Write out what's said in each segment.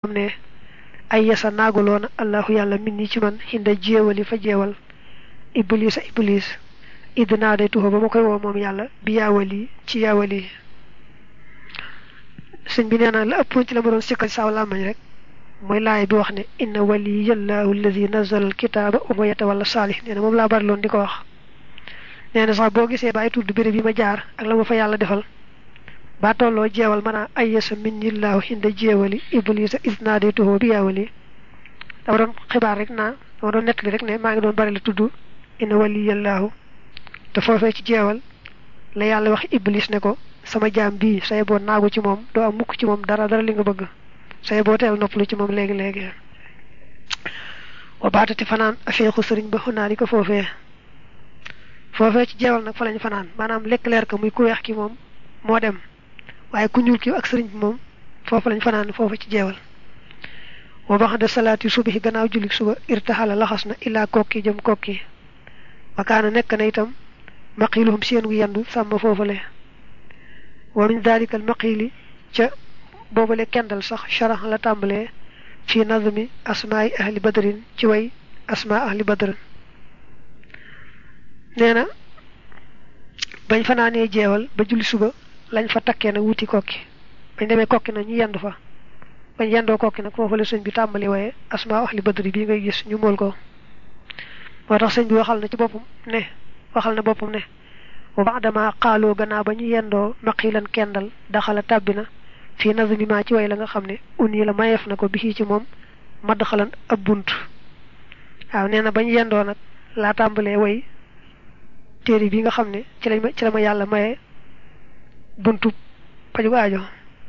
xam ne ay yasa naagaloona allahu yàlla min ni ci man xinda jéewali fa jeewal iblis a iblis idd naa day tuxa ba ma koy woo moom yàlla bi yaawali ci yaawali sëñ bi nee na la ëppoon ci la ma doon sikkal saaw làmmañ rek mooy laay bi wax ne inna waliyallahu alladi nazala alkitaaba wa ma yatawalla saalih nee na moom laa bari loon di ko wax nee na sax boo gisee bàyyi tudd béréb yi ma jaar ak la ma fa yàlla defal ba tolloo jeewal mën a ayyasa minnillahu inda jeewali iblisa isnaadaytuhu bi yaawali dama doon xibaar rek naa dama doon nettali rek ne maa ngi doon bari la tudd inna waliyallahu te foofee ci jeewal la yàlla wax iblis ne ko sama jaam bii say boo naagu ci moom doo am mukk ci moom dara dara li nga bëgg say boo teel noppalu ci moom léegi léegi wa baatati fanaan afeexu sëriñ ba xunaa di ko foofee foofee ci jeewal nag fa lañ fanaan maanaam lekk leer ka muy ku weex ki moom moo dem waaye ku ñuul ki ak sëriñ bi moom foofu lañ fanaan foofu ci jeewal wa baxda salaati subahi gannaaw julli suba irtaxala laxas na illaa kokki jëm kokki wakaana nekk na itam maqiluhum seen gu yendu sàmm foofale wa min dalika al maqili ca boobale kendal sax sharax la tàmbalee fi nazmi asmaai ahli badrin ci way asmaa ahli badrin nee na bañ fanaanee jeewal ba julli suba lañ fa takkee nag wuti kokki bañ demee kokki nag ñu yendu fa bañ yendoo kokki nag foofu la sëñ bi tàmbali waaye asmaa ahli badri bii ngay gis ñu mool ko moo tax sëñ bi waxal na ci boppam ne waxal na boppam ne wa baadama xaaloo gannaaw ba ñu yendoo maqilan kendal daxala tàbbi na fii nazmi ma ci way la nga xam ne un yi la mayeef na ko bi ci moom madd xalan ab bunt waaw nee na bañ yendoo nag laa tàmbalee way téere bi nga xam ne ci lañ ma ci la ma yàlla maye buntu paju aajo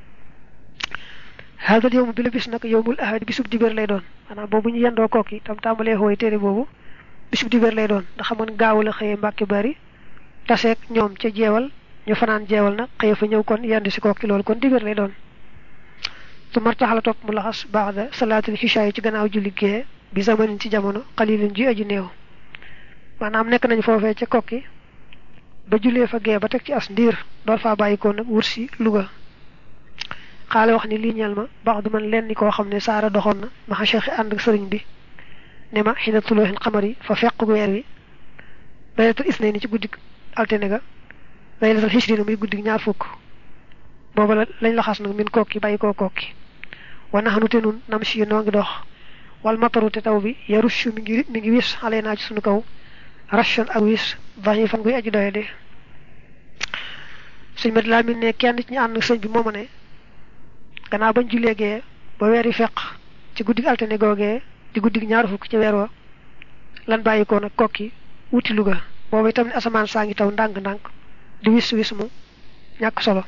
haadal yowmu bi la bis nag yowmul ahad bisub dibéer lay doon maanaam boobu ñu yendoo kooki tam tàmbalee xooy téere boobu bisub dibéer lay doon ndax xamoon gaaw la xëyee mbàkki bari taseeg ñoom ca jeewal ñu fanaan jeewal nag xëye fa ñëw kon yendu si kooki loolu kon dibéer lay doon su martaxala topp mu laxas baax da salaatul xisha yi ci gannaaw julli gee bi zamanin ci jamono xalilin ji aju néew maanaam nekk nañ foofee ca kokki ba jullee fa gee ba teg ci as ndiir door faa bàyyikoo nag wur si Louga xaale wax ni lii ñeel ma baax du man leen ni koo xam ne saara doxoon na maxa cheikh ànd ak sëriñ bi ne ma xina tulooxin xamar yi fa feq weer wi laylatul isnayni ci guddik altine ga laylatul xisrina muy guddik ñaar fukk booba la lañ la xas nag min kokki bàyyi koo kokki wa naxanu te nun nam si noo ngi dox wal mataru te taw bi yarushu mi ngi mi ngi wis xale naa ci sunu kaw rachon ak wis vaxi fan guy aju doye de sëñ mat laa min ne kenn ci ñu ànd sëñ bi moo ma ne gannaaw bañ jullee gee ba weer yi feq ci guddig altine googee di guddig ñaar fukk ci weer wa lan bàyyi ko nag kokki wuti Louga boobu itam ne asamaan saa ngi taw ndànk-ndànk di wis wis mu ñàkk solo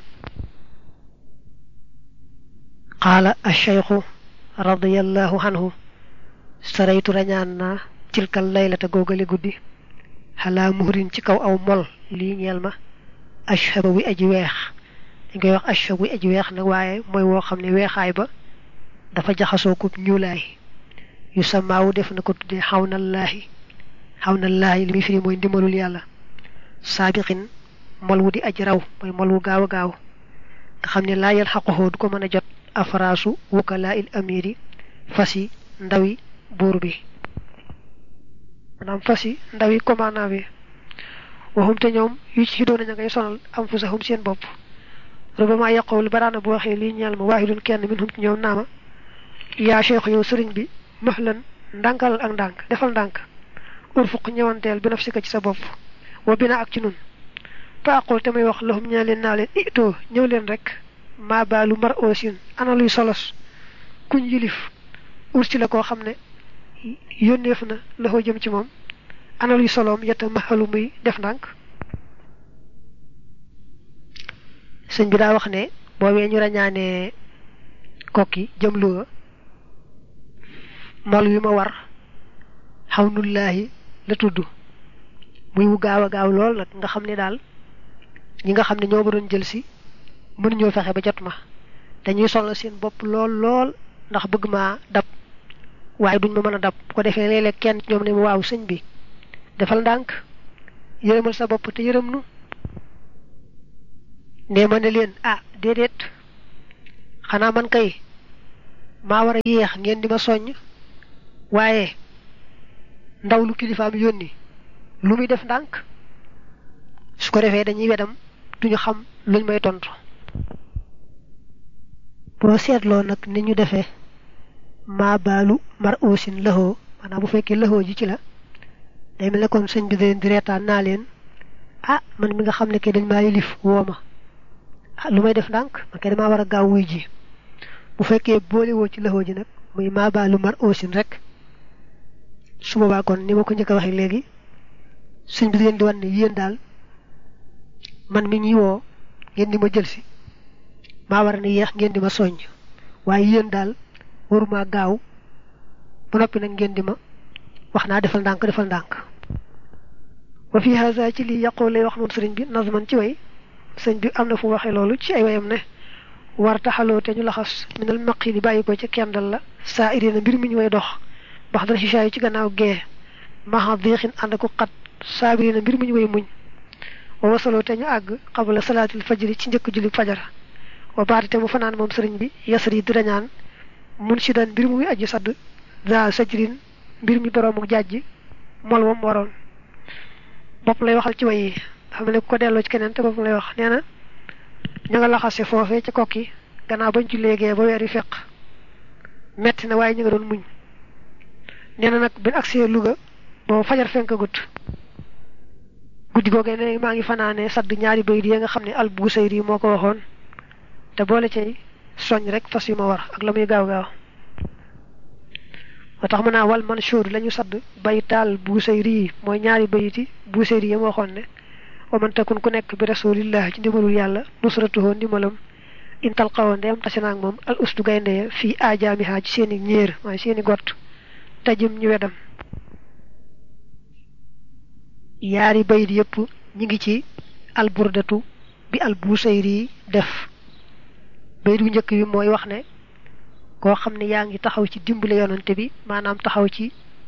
qaala acheikhu radiallahu anhu saraytu rañaan naa tilkal laylata googale guddi xalaa muhrin ci kaw aw mol lii ñeel ma ashaba wi aji weex dañ koy wax ashab wi aji weex nag waaye mooy woo xam ne weexaay ba dafa jaxasoo ko ñuulaay yu samaawu def na ko tuddee xawnallaahi xawnallaahi li muy firi mooy ndimbalul yàlla saabiqin mol wu di aji raw mooy mol wu gaaw a gaaw nga xam ne laa yal xaqoxoo du ko mën a jot afraasu wukalaa il amiri fas yi ndawi buur bi maanaam fas yi ndawi commandant bi waxum te ñoom yu ci xidoon nañu ngay sonal am fu saxum seen bopp rubama yaqul baraana bu waxee lii ñeel ma waahidun kenn min hum ci ñoom naama yaa cheikh yow sëriñ bi mahlan ndànkal ak ndànk defal ndànk urfuq ñëwanteel bi nafsika ci sa bopp wa bina ak ci nun fa aqul te may wax lahum ñaa leen naa leen itoo ñëw leen rek maa baalu mar oosin ana luy solos kuñ yilif ursi la koo xam ne yónneef na loxo jëm ci moom ana luy soloom yetta maxalu muy def ndànk sëñ bi daa wax ne boobee ñu rañaanee kokki jëm Louga mol wi ma war xawnullaahi la tudd muy wu gaaw a gaaw lool nag nga xam ne daal ñi nga xam ne ñoo ma doon jël si mënuñoo fexe ba jot ma dañuy sonal seen bopp lool lool ndax bëgg maa dab waaye duñ ma mën a dab bu ko defee léeg-léeg kenn ñoom ne ma waaw sëñ bi defal ndànk yërëmal sa bopp te yërëm nu nee ma ne leen ah déedéet xanaa man kay maa war a yéex ngeen di ma soññ waaye ndaw lu kilifaam yónni lu muy def ndànk su ko defee dañuy wedam duñu xam luñ may tontu boo seetloo nag ni ñu defee maa baalu mar oosin lëxoo maanaam bu fekkee lëxoo ji ci la day mel ne kon sëñ bi leen di reetaan naa leen ah man mi nga xam ne ke dañ maa yilif woo ma ah lu may def ndànk man kay damaa war a gaaw wuy ji bu fekkee boole woo ci lëxoo ji nag muy maa baalu mar oosin rek su boobaa kon ni ma ko njëkk a waxee léegi sëñ bi leen di wan ne yéen daal man mi ñuy woo ngeen di ma jël si maa war a ne yéex ngeen di ma soññ waaye yéen daal waruma gaaw ba noppi nag ngeen di ma wax naa defal ndànk defal ndànk wa fi haza ci lii yàqoo lay wax moom sëriñ bi nazman ci way sëñ bi am na fu waxee loolu ci ay wayam ne war taxaloo te ñu laxas minal maq yi di bàyyi ko ci kendal la saa irina mbir mi ñu way dox bax dara sisaayu ci gannaaw gee maxa déexin ànd ko xat saabirina mbir mi ñu way muñ wa wasaloo te ñu àgg xabala salaatil fajri ci njëkk julli fajar wa baati te mu fanaan moom sëriñ bi yasri di rañaan mun si daan mbir mu muy aji sadd za sajrin mbir mi boroomu jàjj mol wam waroon bopp lay waxal ci way yi xam ne ku ko delloo ci keneen te bopp lay wax nee na ña nga laxase foofee ca kokki gannaaw bañ ci léegee ba weer yi feq metti na waaye ñu nga doon muñ nee na nag bin agsee Louga boobu fajar fenkagut guddi googee ne maa ngi fanaane sadd ñaari bayit yi nga xam ne al Busayri moo ko waxoon te boole cay soñ rek fas yu ma war ak la muy gaaw gaaw moo tax mën naa wal manshur la ñu sadd baytaal Busayri mooy ñaari bayiti Busayri yi ma waxoon ne wa man takun ku nekk bi rasulillah ci ndimbalul yàlla nusratuhoo ndimbalam intal xawoon ndeyam tase naag moom al ustu gaynde fii ajaamiha ci seeni ñéer waaye seeni gott tajim ñu wedam yaari bayit yépp ñi ngi ci alburdatu bi al Busayri def bayit bu njëkk bi mooy wax ne koo xam ne yaa ngi taxaw ci dimbale yonante bi maanaam taxaw ci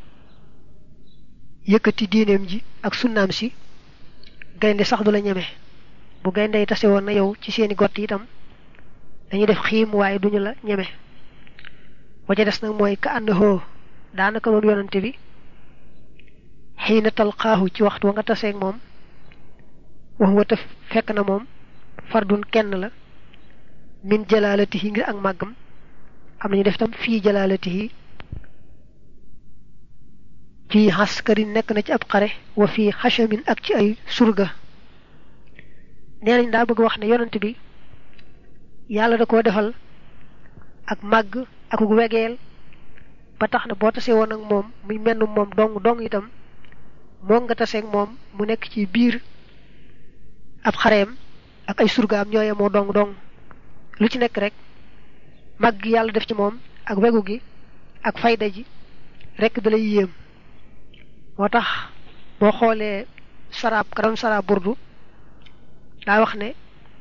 yëkkati diineem ji ak sunnaam si gaynde sax du la ñeme bu gaynde yi tase woon na yow ci seeni gott itam dañuy def xiim waaye duñu la ñeme waja des nag mooy ka ànd hoo daanaka moom yonante bi xiina talqaahu ci waxtu wa nga taseeg moom wax wa te fekk na moom fardun kenn la min jalaalatihi ngir ak màggam am nañu def tam fii jalaalatihi fii xaskarin nekk na ci ab xare wa fii xachamin ak ci ay surga nee nañ daa bëgg wax ne yonent bi yàlla da koo defal ak màgg ak wegeel ba tax na boo tasee woon ak moom muy menn moom dong dong itam moo nga taseeg moom mu nekk ci biir ab xareem ak ay surgaam ñooye moo dong dong lu ci nekk rek màgg gi yàlla def ci moom ak wegu gi ak fayda ji rek da lay yéem moo tax boo xoolee saraab ka doon saraab burdu daa wax ne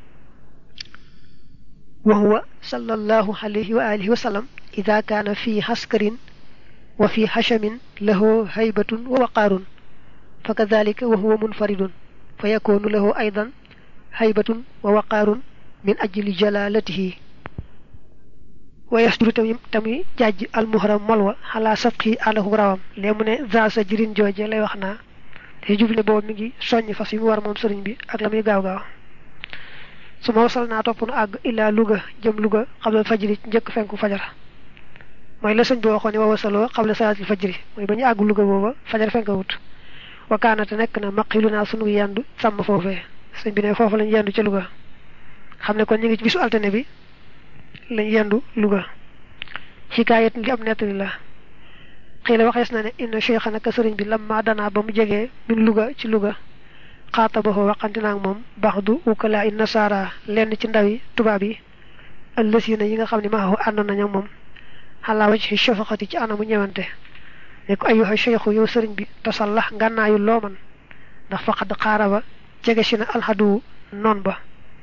wa huwa sallallahu alayhi wa alihi wa sallam ida kaana fi haskarin wa fi hashamin lahu haybatun wa waqaarun fa kadalika wa huwa munfaridun fa yakunu lahu aydan haybatun wa waqaarun min ajli jalalatihi wa yasduru tamit tamit jàjj almuhram molwa xalaa sabqi àndaku rawam lee mu ne za sa jirin jooje lay wax naa te jubli boobu mi ngi soññ fas yi mu war moom sëriñ bi ak la muy gaaw gaaw su ma wasal naa topp nu àgg illaa Louga jëm Louga xabla fajri njëkk fenku fajar mooy la sëñ bi waxoon ne wa wasaloo xabla salaatil fajri mooy ba ñu àgg Louga booba fajar fenk wut wakaanate nekk na maqilu naa sunu yendu sàmm foofee sëñ bi ne foofu lañ yendu ca Louga xam ne kon ñu ngi ci bisu altine bi lañ yendu Louga xikaayat ngi am nettali la xëy la waxees na ne inna cheikha naka sëriñ bi lamma danaa ba mu jegee min Louga ci Louga xaatabaxoo waxante naag moom baax du ukalaa i nasaara lenn ci ndawi tubaab yi ëllësina yi nga xam ne maaxu ànd nañu moom xalaa waj ci shafaqati ci anamu ñëwante ne ko ayuha cheikhu yow sëriñ bi tasallax ngànnaayu loo man ndax faqad xaara ba jege si na alxadu noon ba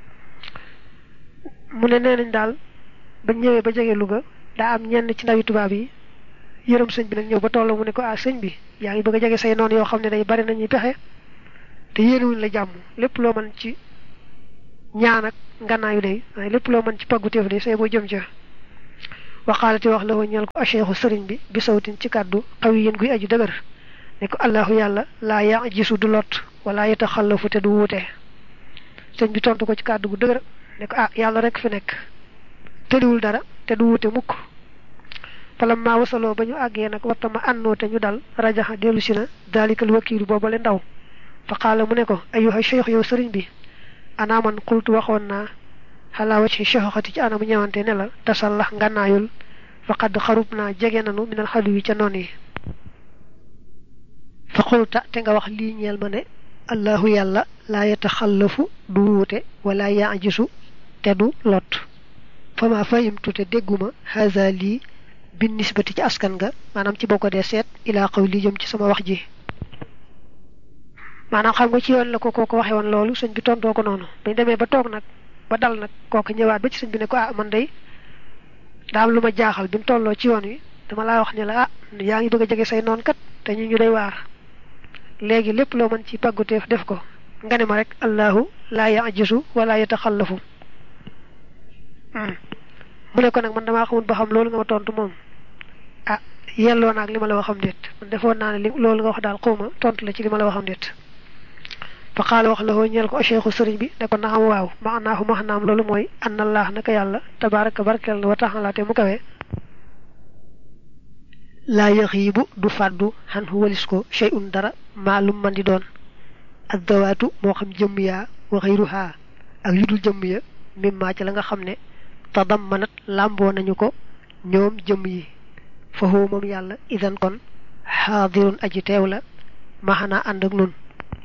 mu ne nee nañ daal ba ñëwee ba jege Louga daa am ñenn ci ndawi tubaab yi yërëm sëñ bi nag ñëw ba toll mu ne ko ah sëñ bi yaa ngi bëgg a jege say noon yoo xam ne day bari nañuy pexe te yéenewuñ la jàmm lépp loo mën ci ñaan ak ngannaayu day waaye lépp loo mën ci paggu téef day say boo jëm ca waxaalati wax la ñeel ko acheikhu sëriñ bi bi sawtin ci kàddu xaw yéen guy aju dëgër ne ko allahu yàlla laa ya gisu du lot wala yeta xallafu te du wuute sëñ bi tontu ko ci kàddu gu dëgër ne ko ah yàlla rek fi nekk tëliwul dara te du wuute mukk falam maa wasaloo ba ñu àggee nag wattama ànnoo te ñu dal rajaxa dellu si na daalikal wakiilu boobale ndaw fa xaala mu ne ko ayuha cheikh yow sëriñ bi anaa man xultu waxoon naa xalaa wacci cheikhoxati ci anamu ñëwante ne la tasallax ngànnaayul faqad xarub naa jege nanu minal xalu yi ca noon yi fa xulta te nga wax lii ñeel ma ne allahu yàlla laa yataxallafu du wuute wala yaajisu te du lot fa ma fahimtu te dégguma haza lii bin nisbati ci askan nga maanaam ci boo ko dee seet ilaa xaw li jëm ci sama wax ji maanaam xam nga ci yoon la ko kooku waxee woon loolu sëñ bi tontoo ko noonu bañ demee ba toog nag ba dal nag kooku ñëwaat ba ci sëñ bi ne ko ah man day daa am lu ma jaaxal bi mu tolloo ci yoon wi dama laa wax ne la ah yaa ngi bëgg a jege say noon kat te ñu ñu day waar léegi lépp loo mën ci pàgguteef def ko nga ne ma rek allahu laa yajisu wala yataxallafu mu ne ko nag man damaa xamul ba xam loolu nga ma tontu moom ah yelloo naag li ma la waxam déet man defoon naa ne li loolu nga wax daal xawma tontu la ci li ma la waxam déet fa xaala wax la hoo ñeel ko cheikhu sëriñ bi ne ko na am waaw maanaahu maxnaam loolu mooy anna allah naka yàlla tabaraka barkeel na wa taxala te mu kawee laa yaxiibu du fàddu xan hu walis ko shay'un dara maalum man di doon ak dawaatu moo xam jëmm yaa wa xayruhaa ak yu dul jëmm ya mimmaa ci la nga xam ne tadammanat làmboo nañu ko ñoom jëmm yi fa huwa moom yàlla idan kon xaadirun aji teew la maxanaa ànd ak nun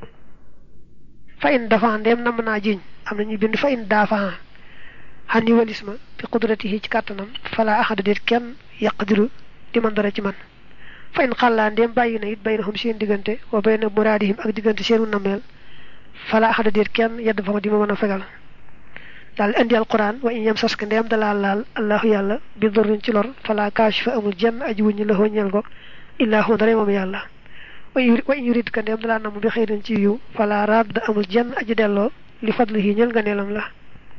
fa in dafa ndeem nam naa jiñ am nañu bind fa in daafa xan yi walis ma fi qudratihi ci kàttanam fala axada déet kenn yaqdiru di man dara ci man fa in xàllaa ndéem bàyyi na it bay na xum seen diggante wa bay na muraadihim ak diggante seenu nameel fala axada déet kenn yedd fa ma di ma mën a fegal daal indi alquran wa in yam saska ndéem dalaa laal allahu yàlla bi dorrin ci lor fala kaashifa amul jenn aji wuññi la hoo ñeel ko illaa hu dara moom yàlla wa in yurid ka ndéem dalaa namm bi xëy ci yiw fala radd amul jenn aji delloo li fadlihi ñeel nga neelam la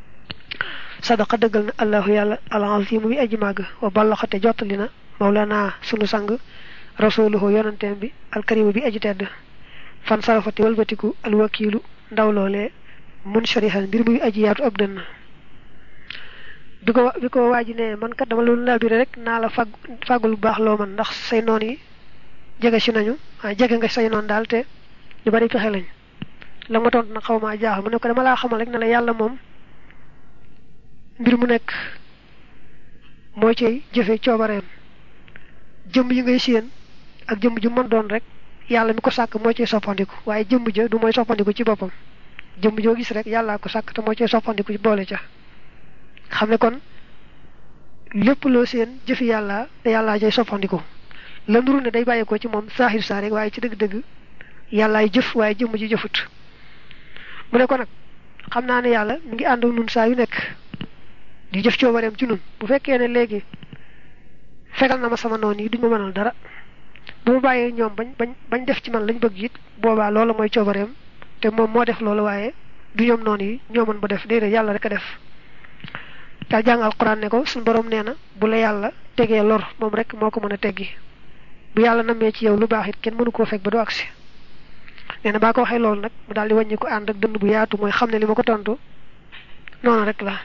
sadaqa dëggal na allahu yàlla al-azimu bi aji màgg wa ballaxate jottali na mawlana sunu sang rasuluhu yonanteem bi alkarimu bi aji tedd fan sarafati walbatiku alwakiilu ndaw loolee mun sharihan mbir muy aji yaatu ab dënn bi ko bi ko waaji ne man kat dama loolu laa bire rek naa la fag fàggul bu baax loo man ndax say noon yi jege si nañu ah jege nga say noon daal te ñu bari pexe lañ la ma tontu nag xaw maa jaaxal mu ne ko dama laa xamal rek ne la yàlla moom mbir mu nekk moo ciy jëfe coobareem jëmm yi ngay séen ak jëmm ju mën doon rek yàlla mi ko sàkk moo ciy soppandiku waaye jëmm ja du mooy soppandiku ci boppam jëmm joo gis rek yàllaa ko sàkk te moo ciy soppandiku ci boole ca xam ne kon lépp loo seen jëfi yàlla te yàllaa cay soppandiku la nuru ne day bàyyeekoo ci moom saaxir saa rek waaye ci dëgg-dëgg yàllaay jëf waaye jëmm ji jëfut mu ne ko nag xam naa ne yàlla mi ngi ànd ak nun saa yu nekk di jëf coobareem ci nun bu fekkee ne léegi fegal na ma sama noon yi duñ ma mënal dara bu ma bàyyee ñoom bañ bañ bañ def ci man lañ bëgg it boobaa loola mooy coobareem te moom moo def loolu waaye du ñoom noonu yi ñoo mën ba def déedéet yàlla rek a def daal jàng alquran ne ko suñu borom nee na bu la yàlla tegee lor moom rek moo ko mën a teggi bu yàlla namee ci yow lu baax it kenn mënu koo fekk ba du agsi nee na baa ko waxee loolu nag mu daal di wàññi ko ànd ak dënd bu yaatu mooy xam ne li ma ko tontu noonu rek la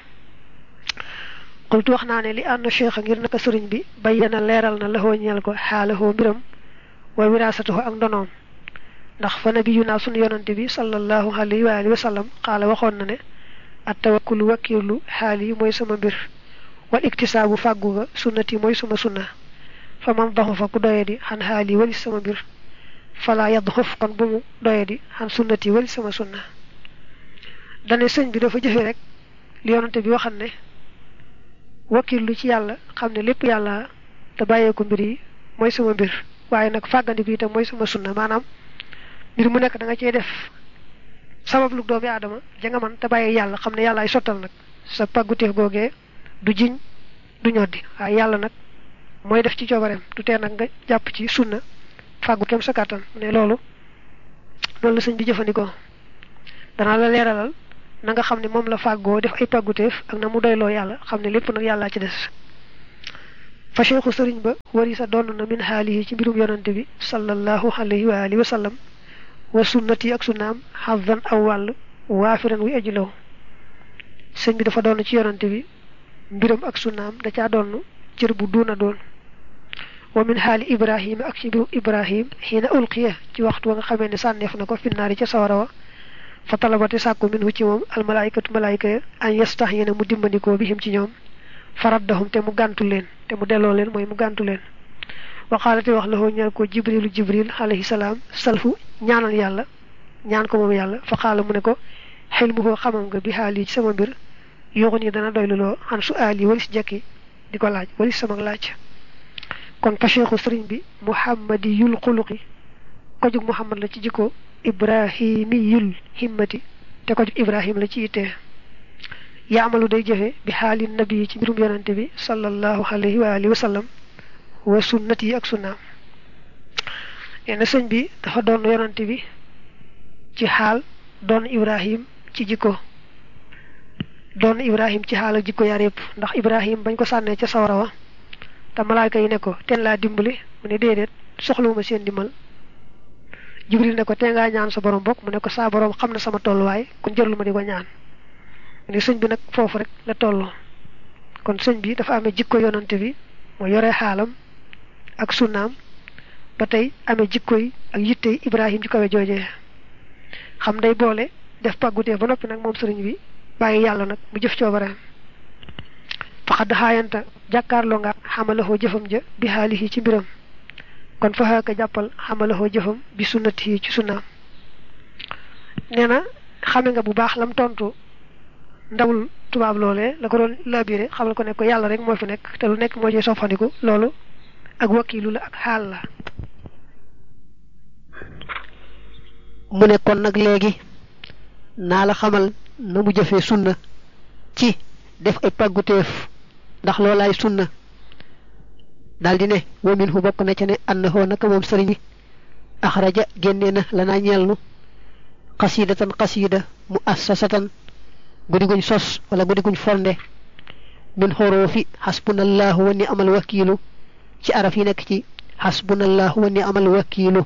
xultu wax naa ne li ànd cheikh ngir naka sëriñ bi bayyana leeral na laxoo ñeel ko xaalahoo mbiram wa wiraasatahu ak ndonoom ndax fa nabiyu naa sunu yonante bi sallallahu alayhi wa alihi wa sallam xaala waxoon na ne at tawakkulu wakiirlu xaal yi mooy sama mbir wal iktisaabu fàggu ga sunnati mooy suma sunna fa man daxu fa ku doye di xan xaal yi walis sama mbir fala yadd xof kon bu mu doye di xan sunnati walis sama sunna dane sëñ bi dafa jëfe rek li yonante bi waxan ne wakiirlu ci yàlla xam ne lépp yàlla te bàyyee ko mbir yi mooy sama mbir waaye nag fàggandiku itam mooy sama sunna maanaam mbir mu nekk da nga cee def sabab lu doomi aadama ja nga man te bàyyi yàlla xam ne yàlla ay sottal nag sa pàgguteef googee du jiñ du ñoddi waaye yàlla nag mooy def ci coobareem du tee nag nga jàpp ci sunna fàggu kem sa kàttan ne loolu loolu la sëñ bi jëfandikoo danaa la leeralal na nga xam ne moom la fàggoo def ay pàgguteef ak na mu doyloo yàlla xam ne lépp nag yàllaa ci des fa cheikhu sëriñ ba wari sa donn na min xaalihi ci mbirum yonante bi sallallahu alayhi wa alihi wa sallam wa sunnati ak sunnaam xadan aw wàll waafiran wi aji law sëñ bi dafa doon ci yonante bi mbiram ak sunnaam da caa doon cër bu duuna doon wa min xaali ibrahima ak ci mbirum ibrahim xiina ulqiya ci waxtu wa nga xamee ne sànneef na ko finnaari ca sawara wa fa talabate sàkku min hu ci moom almalaykatu malayka ya an yastax yéena mu dimbandikoo bihim ci ñoom faraddahum te mu gàntu leen te mu delloo leen mooy mu gàntu leen waxaalate wax la ñeel ko jibrilu jibril alayhi salaam salfu ñaanal yàlla ñaan ko moom yàlla fa xaala mu ne ko xel mu koo xamam nga bi xaal yi ci sama mbir yooxu ni dana doyluloo xan su aal yi walis jekki di ko laaj walis sama laaj kon fa cheikhu sëriñ bi muhammadi yul xuluqi ko jug muhammad la ci jikko ibrahimi yul himmati te ko jug ibrahim la ci ittee yaamalu day jëfe bi xaali nabi ci mbirum yonante bi sallallahu alayhi wa alihi wa sallam wa sunnati yi ak sunnaam nee na sëñ bi dafa doon yonante bi ci xaal doon ibrahim ci jikko doon ibrahim ci xaal ak jikko yaar yëpp ndax ibrahim bañ ko sànnee ca sawara wa te malaayka yi ne ko teen laa dimbali mu ne déedéet soxlawuma seen dimbal jibril ne ko tee ngaa ñaan sa borom bokk mu ne ko saa borom xam na sama tolluwaay kon jërlu ma di ko ñaan ni sëñ bi nag foofu rek la toll kon sëñ bi dafa amee jikko yonante bi moo yore xaalam ak sunnaam ba tey amee jikko yi ak yitte ibrahim ci kawe joojee xam day boole def pàggutee ba noppi nag moom sëriñ bi bàyyi yàlla nag mu jëf coobareem faxad xaayanta jàkkaarloo nga xamalahoo jëfam ja bi xaalihi ci mbiram kon fa xaaka jàppal xamalahoo jëfam bi sunnati ci sunnaam nee na xame nga bu baax lam tontu ndawul tubaab loolee la ko doon labiré xamal ko ne ko yàlla rek moo fi nekk te lu nekk moo ci soppandiku loolu ak wakiilu la ak xaal la mu ne kon nag léegi naa la xamal na mu jëfee sunna ci def ay pàgguteef ndax loolaay sunna daldi ne wa min hu bokk na ca ne annahoo naka moom sëriñ bi axraja génnee na lanaa ñeel nu xasiidatan xasiida mu assasatan guddi guñ sos wala guddi guñ fonde min xoroofi xasbunallahu wa ni amal wakiilu ci araf yi nekk ci xasbunallahu wa ni amal wakiilu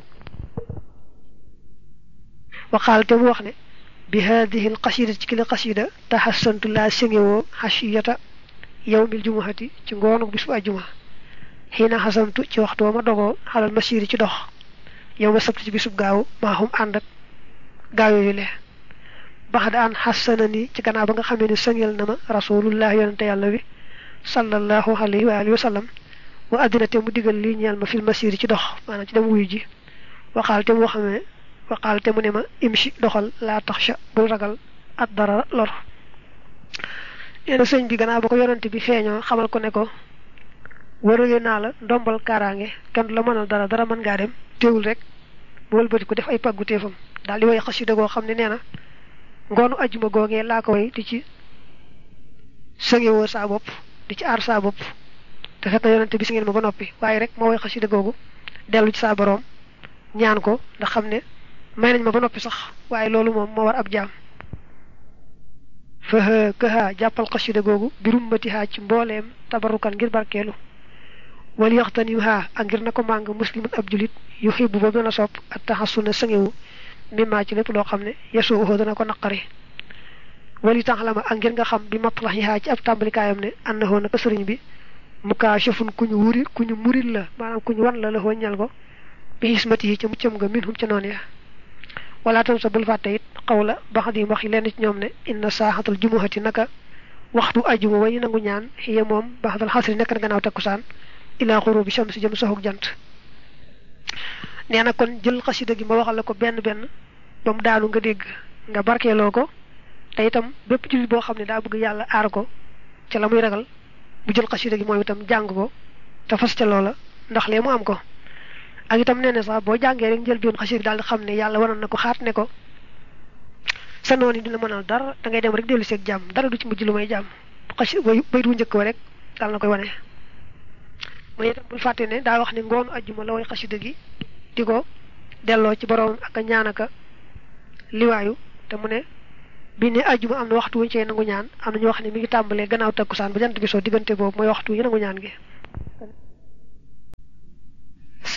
waxaal te mu wax ne bi haadihi l qasida ci kili qasida taxassantu laa sengewoo xasiyata yawmil jumuhati ci ngoonu bis bu ajjuma xiina xasamtu ci waxtu wa ma dogoo xalal masiri ci dox yow ma sabti ci bisub gaaw maaxum ànd ak gaaw yooyu le bax da an xassana ni ci gannaaw ba nga xamee ne sëngel na ma rasulullah yonente yàlla wi sallallahu alayhi wa alihi wa sallam wa addina te mu digal lii ñeel ma fil masiri ci dox maanaam ci dem wuyu ji waxaal te mu xamee waxaal te mu ne ma imshi doxal laa taxsha bul ragal at dara lor nee na sëñ bi gannaaw ba ko yonante bi feeñoo xamal ko ne ko wërale naa la ndombal kaaraange kenn du la mënal dara dara mën ngaa dem teewul rek mu wëlbati ko def ay paggu teefam daal di way xasida goo xam ne nee na ngoonu ajjuma googee laa ko way di ci sëngewoo saa bopp di ci aar saa bopp te fekk na yonante bi si ngeen ma ba noppi waaye rek moo way xasida googu dellu ci saa boroom ñaan ko ndax xam ne may nañ ma ba noppi sax waaye loolu moom moo war ab jaam fëhë këha jàppal xasida googu birum mbati haa ci mbooleem tabarukan ngir barkeelu wal yaxtanim haa ak ngir na ko màng muslimun ab julit yu xibbu ba gën a sopp ak taxasuna sëngewu mimmaa ci lépp loo xam ne yesuuxoo dana ko naqari wali taxlama ak ngir nga xam bi matlax yi haa ci ab tàmbalikaayam ne annahoo naka sëriñ bi mukaashafun ku ñu wuri ku ñu muril la maanaam ku ñu wan la la ñal ko bi xismati yi ca muccam nga min hum ca noonu ya wala tam sa bul fàtte it xaw la bax di wax yi lenn ci ñoom ne inna saaxatal jumuhati naka waxtu ajuma way nangu ñaan xiye moom baxdal xasri nekk na gannaaw takkusaan ilaa xurubi shams jëm soxuk jant nee na kon jël xasida gi ma waxal la ko benn benn ba mu daanu nga dégg nga barkeeloo ko te itam bépp jullit boo xam ne daa bëgg yàlla aar ko ca la muy ragal bu jël xasida gi moom itam jàng ko te fas ca loola ndax lee mu am ko ak itam nee na sax boo jàngee rek njël bion xasida daal di xam ne yàlla waroon na ko xaat ne ko sa noon yi dina mënal dara da ngay dem rek dellu seeg jàmm dara du ci mujj lu may jàmm xasi bay bayit wu njëkk wa rek daal na koy wane mooy itam bul fàtte ne daa wax ne ngoonu ajjuma la way xasida gi di ko delloo ci boroomam ak a ñaan aka liwaayu te mu ne bi ne ajjuma am na waxtu wuñ cee nangu ñaan am na ñu wax ne mi ngi tàmbalee gannaaw takkusaan ba jant bi soo diggante boobu mooy waxtu wu ñu nangu ñaan gi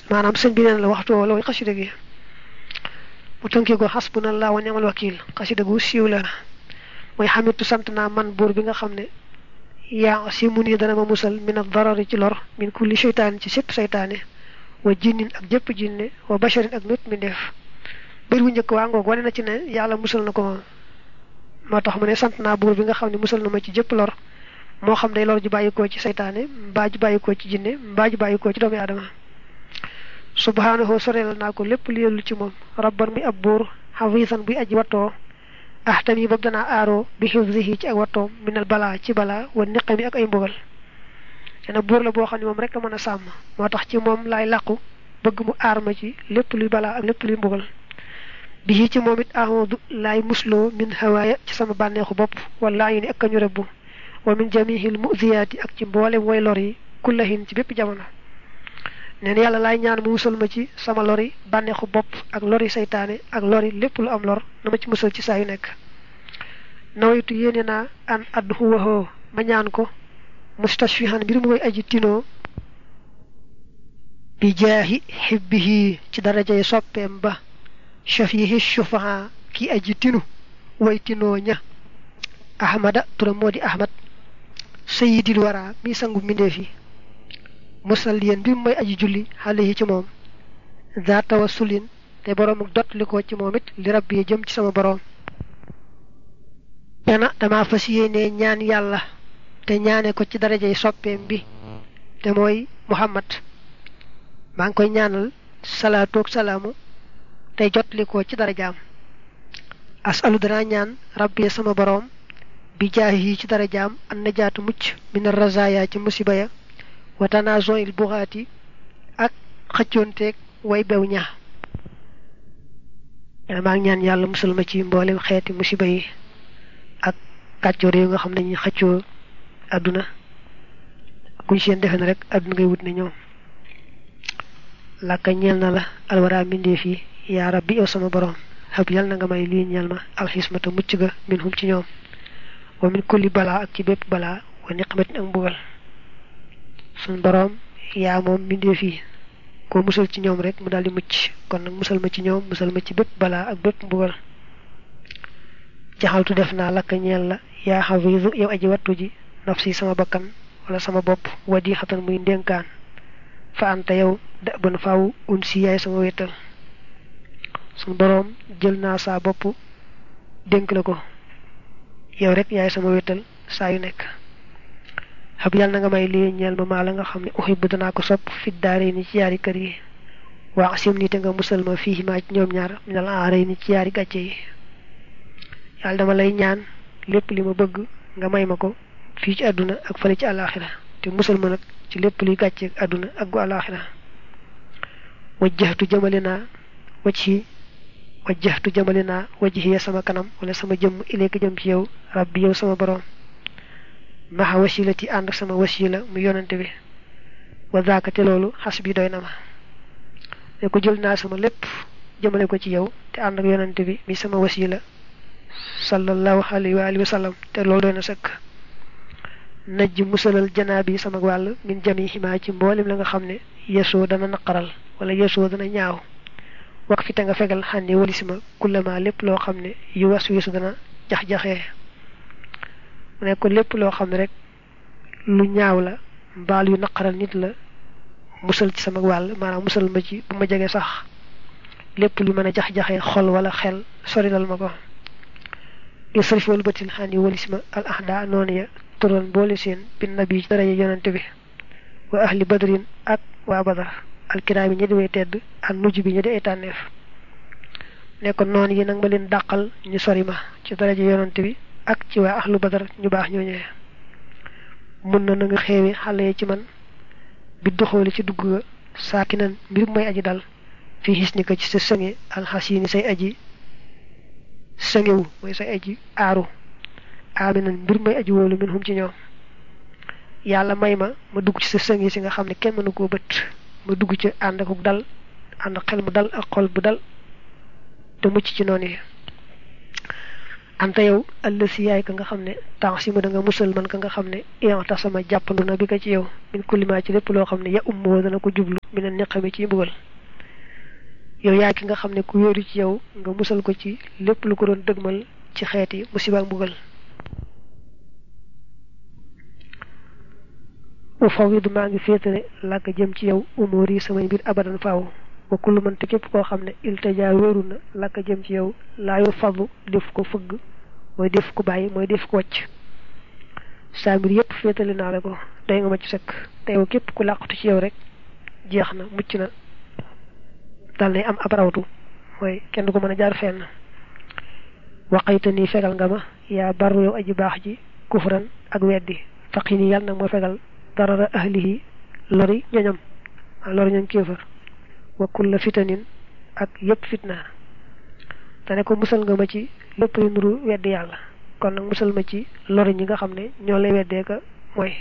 maanaam sëñ bi neen la waxtu woo loolu xasida gi mu tënkee ko xasbunallah wa ni'mal wakil xasida gu siiw la mooy xamitu sant naa man buur bi nga xam ne yaa si mu nii dana ma musal min ad darari ci lor min kulli seytaane ci sépp seytaane wa jinnin ak jëpp jinne wa basharin ak mépp mi def bër bu njëkk waa ngoog wane na ci ne yàlla musal na ko moo tax mu ne sant naa buur bi nga xam ne musal na ma ci jëpp lor moo xam day lor ju bàyyikoo ci seytaane mbaa ju bàyyikoo ci jinne mbaa ju bàyyikoo ci doomu aadama subhaanahu soreel naa ko lépp li yellu ci moom rabban muy ab buur xafiisan buy aji wattoo ahtami boobu danaa aaroo bi xifzihi ci ak wattoom minal balaa ci balaa wa niqami ak ay mbugal dana buur la boo xam ne moom rek a mën a sàmm moo tax ci moom laay làqu bëgg mu aar ma ci lépp luy balaa ak lépp luy mbugal bi ci moom it ahmadu laay musloo min hawaaya ci sama bànneexu bopp wala yu ni ak kañu rëbbu wa min jamihil muziyaati ak ci mboolem way lor yi kullahin ci bépp jamono neen yàlla laay ñaan mu musal ma ci sama lori bànneexu bopp ak lori saytaane ak lori lépp lu am lor na ma ci musal ci saa yu nekk nawaytu yéene naa an add huwahoo ma ñaan ko mustashfihan mbir mu mooy aji tinoo bi jaahi xibbihi ci darajay soppeem ba shafihi shufaha ki aji tinu way tinoo ña ahmada turam moo di ahmad sayidil wara mi sangu mbindeef yi musalliyen bi mooy aji julli xale yi ci moom za tawassulin te boroom ak dot li ko ci moom it li rabbi yi jëm ci sama boroom dana dama fas yéene ñaan yàlla te ñaane ko ci darajay soppeem bi te mooy muhammad maa ngi koy ñaanal salaatu ak salaamu tey jot li ko ci darajaam asalu danaa ñaan rabbi sama boroom bi jaahi yi ci darajaam an najaatu mucc min razaya ci musiba ya wa tanazon il buxaati ak xëccoonteeg way bew ña maa ngi ñaan yàlla musal ma ci mboolem xeeti musiba yi ak kàccoor yi nga xam ne ñi xëccoo àdduna kuñ seen defe na rek àdduna ngay wut ne ñoom làkka ñeel na la alwara mbindeef yi yaa rabbi yow sama borom xab yal na nga may lii ñeel ma alxismata mucc ga min hum ci ñoom wa min kulli balaa ak ci bépp balaa wa niqmatin ak mbugal suñ boroom yaa moom mbindeef yi koo musal ci ñoom rek mu daldi mucc kon nag musal ma ci ñoom musal ma ci bépp balaa ak bépp mbugal jaxaltu def naa lakk ñeel la yaa xafiisu yow aji wattu ji nafsi sama bakkan wala sama bopp wadi xatan muy ndénkaan fa anta yow da ban faaw un si yaay sama wéttal suñ boroom jël naa saa bopp dénk la ko yow rek yaay sama wéttal saa yu nekk xab yàlla na nga may lii ñeel ma maa la nga xam ne uhibbu danaa ko sopp fit daare ni ci yaari kër yi waa sim ni te nga musal ma fii maa ci ñoom ñaar minal aare ni ci yaari gàcce yi yàlla dama lay ñaan lépp li ma bëgg nga may ma ko fii ci àdduna ak fële ci àllaaxira te musal ma nag ci lépp luy gàcce ak àdduna ak gu àllaaxira wajjahtu jëmale naa wajhi wajjahtu jëmale naa wajhiya sama kanam wala sama jëmm ileeka jëm ci yow rabbi yow sama borom maxa wasilati ànd ak sama wasila mu yonante bi wa zaaka te loolu xas bi doy na ma ne ko jël naa sama lépp jëmale ko ci yow te ànd ak yonante bi mi sama wasila sallallahu alayhi wa alihi wa sallam te loolu doy na sëkk najj musalal janaa bi sama wàll min jami ximaa ci mboolem la nga xam ne yesoo dana naqaral wala yesoo dana ñaaw wax fi te nga fegal xànni walisima kullama lépp loo xam ne yu was wisu dana jax-jaxee mu ne ko lépp loo xam ne rek lu ñaaw la mbaal yu naqaral nit la musal ci sama wàll maanaam musal ma ci bu ma jege sax lépp lu mën a jax-jaxee xol wala xel sorilal ma ko yusrif wal batil xani walisma al ahda noonu ya turoon boole seen bin nabi ci daraja yonante bi wa ahli badrin ak waa badar alkiraami ñi di way tedd ak nuj bi ñi di ay tànneef ne ko noonu yi nag ma leen dàqal ñu sori ma ci daraja yonante bi ak ci waa ahlu badar ñu baax ñooñee mun na na nga xeewi xale yi ci man bi doxooli ci dugg ga saaki nan mbir mooy aji dal fii xis ni ko ci sa sënge alxasini say aji sëngewu mooy say aji aaru aaminan mbir mooy aji wóolu min hum ci ñoom yàlla may ma ma dugg ci sa sënge si nga xam ne kenn mënu koo bët ma dugg ci ànd ak dal ànd xel mu dal ak xol bu dal te mucc ci noonu yi anta yow ëllësi yaay ka nga xam ne temps si ma da nga musal man ka nga xam ne ian tax sama jàppandu na bi ko ci yow min kulima ci lépp loo xam ne ya ummoo dana ko jublu mi ne niqami ci mbugal yow yaay ki nga xam ne ku wéeru ci yow nga musal ko ci lépp lu ko doon dëgmal ci xeeti musiba mbugal u fawidu maa ngi féetale làkk jëm ci yow umóor yi samay mbir abadan faaw wa kullu man te képp koo xam ne iltajaa wéeru na làkk jëm ci yow laayu fadlu def ko fëgg mooy def ko bàyyi mooy def ko wàcc saa mbir yépp féetale naa la ko doy nga ma ci sëkk te yow képp ku làqatu ci yow rek jeex na mucc na dal nay am ab rawtu mooy kenn du ko mën a jaar fenn waqayta nii fegal nga ma yaa baru yow aji baax ji kufran ak weddi faqi nii yàlla nag moo fegal darara ahlihi lori ñoñam lori ñoñ kéefër wa kulla fitanin ak yépp fitna te ne ko musal nga ma ci lépp lu nuru weddi yàlla kon nag musal ma ci lori ñi nga xam ne ñoo lay weddee ka mooy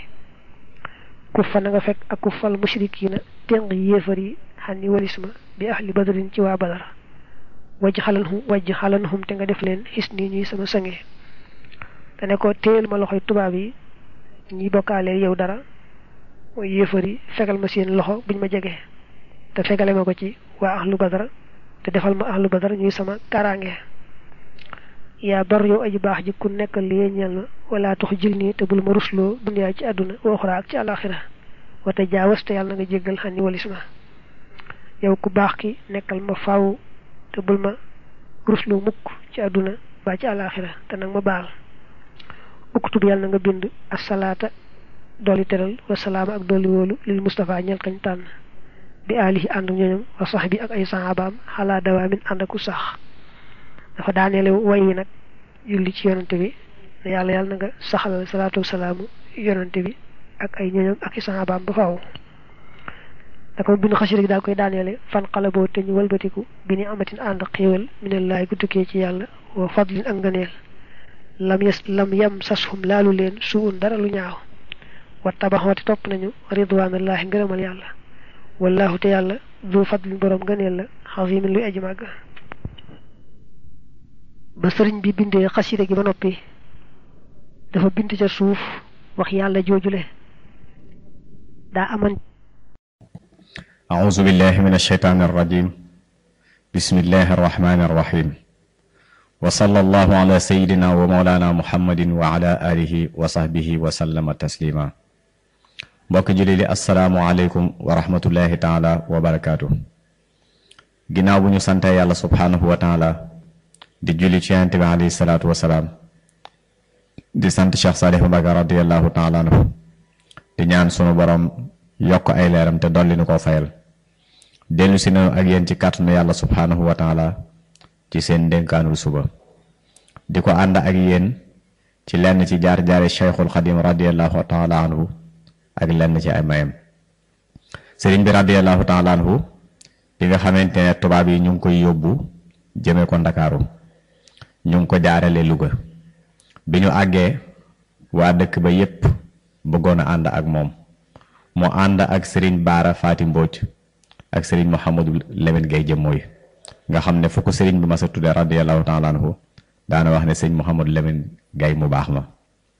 kuffa na nga fekk ak kuffal mushrikiina téng yéefar yi xam ni walis ma bi ahli badrin ci waa badar wajj xalanhum wajj xalanhum te nga def leen xis nii ñuy sama sange te ne ko téyel ma loxoy tubaab yi ñi bokkaaleel yow dara mooy yéefar yi fegal ma seen loxo buñ ma jege te fegale ma ko ci waa ahlu badar te defal ma ahlu badar ñuy sama kaaraange yaa bar yow aji baax ji ku nekkal li ñeel ma wala tux jil nii te bul ma rusloo dunyaa ci àdduna waxuraa ak ci àlaxira wate jaawas te yàlla na nga jéggal xan ni walis ma yow ku baax ki nekkal ma faaw te bul ma rusloo mukk ci àdduna ba ci àlaxira te nag ma baal uktub yàlla na nga bind asalaata dolli teral wasalaama ak dolli wóolu lil Mustafa ñel kañ tànn bi alihi ànd ñooñam wa sax bi ak ay saxaabaam xalaa dawaamin ànd aku sax dafa daaneele way wi nag julli ci yonante bi ne yàlla yàlla na nga saxalal salaatu wasalaamu yonante bi ak ay ñooñam ak i saxaabaam ba faaw da ko bind xasida gi daal koy daaneele fan xalaboo te ñu walbatiku bi ni amatin ànd xéewal minallaay gu tukkee ci yàlla wa fadlin ak ngëneel lam yes lam yam sashum laalu leen suun dara lu ñaaw wa tabaxooti topp nañu ridwaanallaahi ngërëmal yàlla wallahu te yàlla du fadlin boroom ngëneel la xasimin luy aji màgg ba sëriñ bi bindee xasida gi ba noppi dafa bind ca suuf wax yàlla joojule daa aman أعوذ بالله من الشيطان الرجيم بسم الله الرحمن الرحيم وصلى الله على سيدنا ومولانا محمد وعلى آله وصحبه وسلم تسليما mbokk julli li asalaamualeykum wa rahmatullahi taala wa barakaatu ginnaaw bu ñu sante yàlla subhaanahu wa taala di julli ci yonent bi alayhi salaatu wasalaam di sant Cheikh Saalih Mbacké radiallahu taala anhu di ñaan sunu borom yokk ay leeram te dolli nu koo fayal dellu si nañu ak yéen ci kàttanu yàlla subhaanahu wa taala ci seen dénkaanul suba di ko ànd ak yéen ci lenn ci jaar-jaari cheikhul xadim radiallahu taala anhu ak lenn ci ay mayam sëriñ bi radiallahu taala anhu bi nga xamante ne tubaab yi ñu ngi koy yóbbu jëme ko ndakaaru ñu ngi ko jaarale Louga bi ñu àggee waa dëkk ba yépp bëggoon a ànd ak moom mu ànd ak sëriñ baara faati mbooj ak sëriñ Mouhamadou Lamine Gueye jëmmooy nga xam ne fu ko sëriñ bi ma sa tudde radiallahu taala anhu daana wax ne sëriñ Mouhamadou Lamine Gueye mu baax ma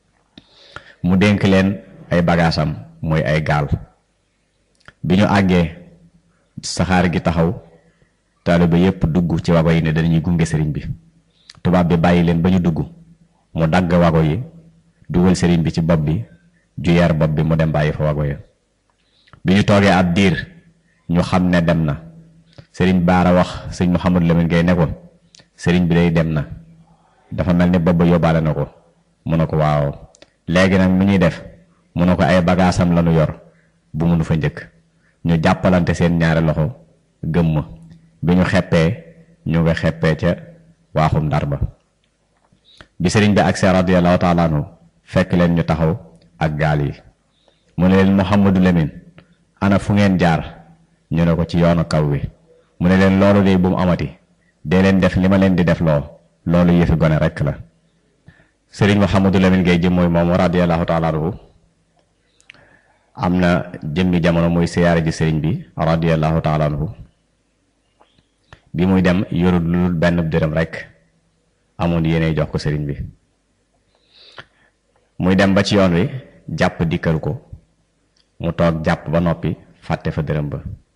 mu dénk leen ay bagaasam mooy ay gaal bi ñu àggee saxaar gi taxaw taaliba yépp dugg ci wago yi ne dañuy gunge sëriñ bi tubaab bi bàyyi leen ba ñu dugg mu dagg wago yi dugal sëriñ bi ci bopp bi ju yeer bopp bi mu dem bàyyi fa wago ya bi ñu toogee ab diir ñu xam ne dem na sëriñ baara wax sëñ Mouhamadou Lamine Gueye ne ko sëriñ bi day dem na dafa mel ni bopp ba yóbbaale na ko mu ne ko waaw léegi nag mu ñuy def mu ne ko ay bagaasam lañu yor bu mënu fa njëkk ñu jàppalante seen ñaari loxo gëmm bi ñu xeppee ñu nga xeppee ca waaxum ndar ba bi sëriñ bi agsee radiyallahu taala anhu fekk leen ñu taxaw ak gaal yi mu ne leen Mouhamadou Lamine ana fu ngeen jaar ñu ne ko ci yoonu kaw wi mu ne leen loolu de bu mu amati dee leen def li ma leen di def loo loolu yëfi gone rekk la sëriñ Mouhamadou Lamine Gueye jëm mooy moom radiyallahu taala anhu am na jëmmi jamono muy siyaare ji sëriñ bi radiyallahu taala anhu bi muy dem yorul lu benn dërëm rek amoon yéene jox ko sëriñ bi muy dem ba ci yoon wi jàpp dikkal ko mu toog jàpp ba noppi fàtte fa dërëm ba